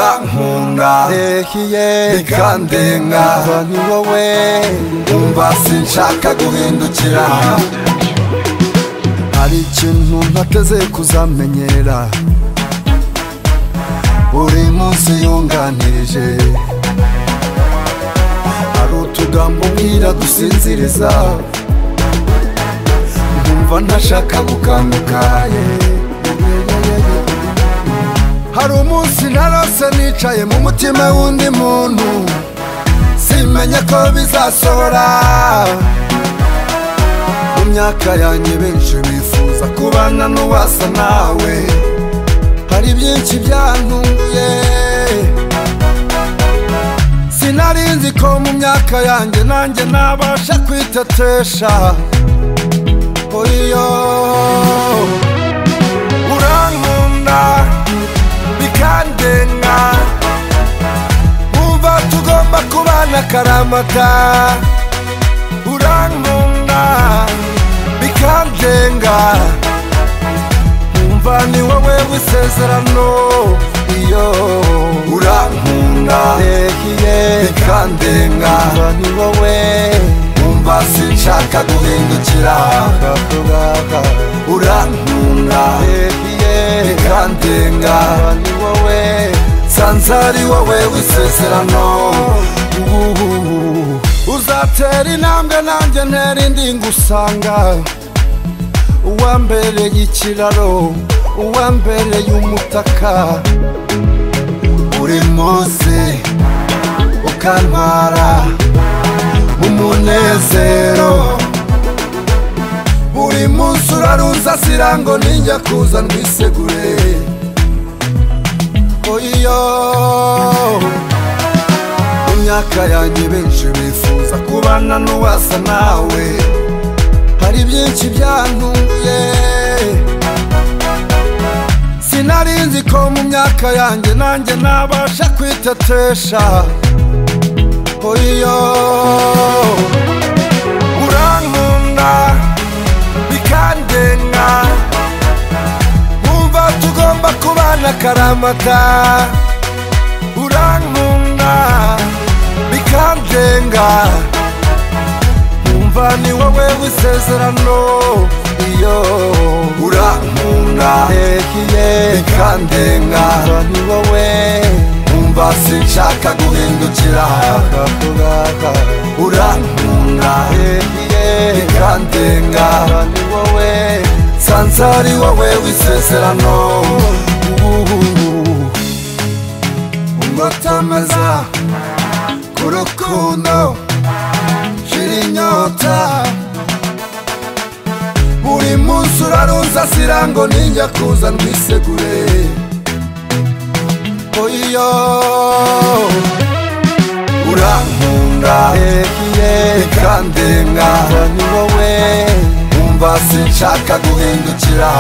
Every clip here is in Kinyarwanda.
birankunga bikandenga ni wowe umva sinshaka guhindukira hari ikintu ntateze kuzamenyera buri munsi yunganirije hari utugambo mbwira dusinziriza nkumva ntashaka gukanguka yeah. hari umunsi narose nicaye mu mutima w'undi muntu simenye ko bizasohora mu myaka yanjye benshi bifuza kubana n'uwasa nawe hari byinshi byantunguye sinari nzi ko mu myaka yanjye nanjye nabasha kwitetesha oyo urankunda bikandenga umva tugomba kubana akaramata urankunda bikandenga umva ni wowe w'isezerano iyo urankunda bikandenga umva ni wowe umva sinshaka guhindukira urankunda bikandenga ni wowe nsanze ari wowe w'isezerano uzatera intambwe nanjye ntera indi ngusanga uwambereye ikiraro uwambereye umutaka buri munsi ukantwara umunezero buri munsi uraruza sirango ninjya kuza ndwisegure oyo mu myaka yanjye benshi bifuza kubana n'uwasa nawe hari byinshi byantunguye sinari nzi ko mu myaka yanjye nanjye nabasha kwitetesha oyo urankunda bikandenga nkumva tugomba kubana akaramata urankunda bikandenga nkumva ni wowe w'isezerano iyo urankunda bikandenga ni wowe nkumva sinshaka guhindukira urankunda bikandenga ni wowe nsanze ari wowe w'isezerano ngo tameza ku rukundo shira inyota buri munsi uraruza sirango ninjya kuza ndwisegure oyo urankunda bikandenga ni wowe umva sinshaka guhindukira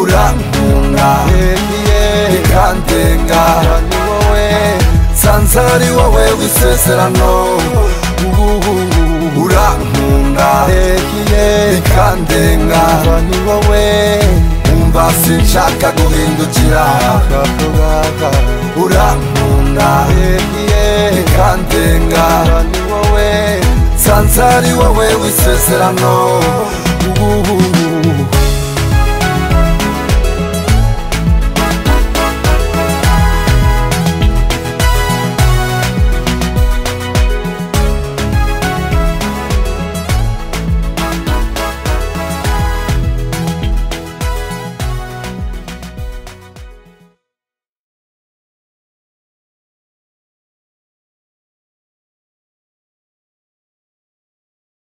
urankunda bikandenga ni wowe nsanze ari wowe w'isezerano urankunda bikandenga ni wowe umva sinshaka guhindukira urankunda bikandenga ni wowe nsanze ari wowe w'isezerano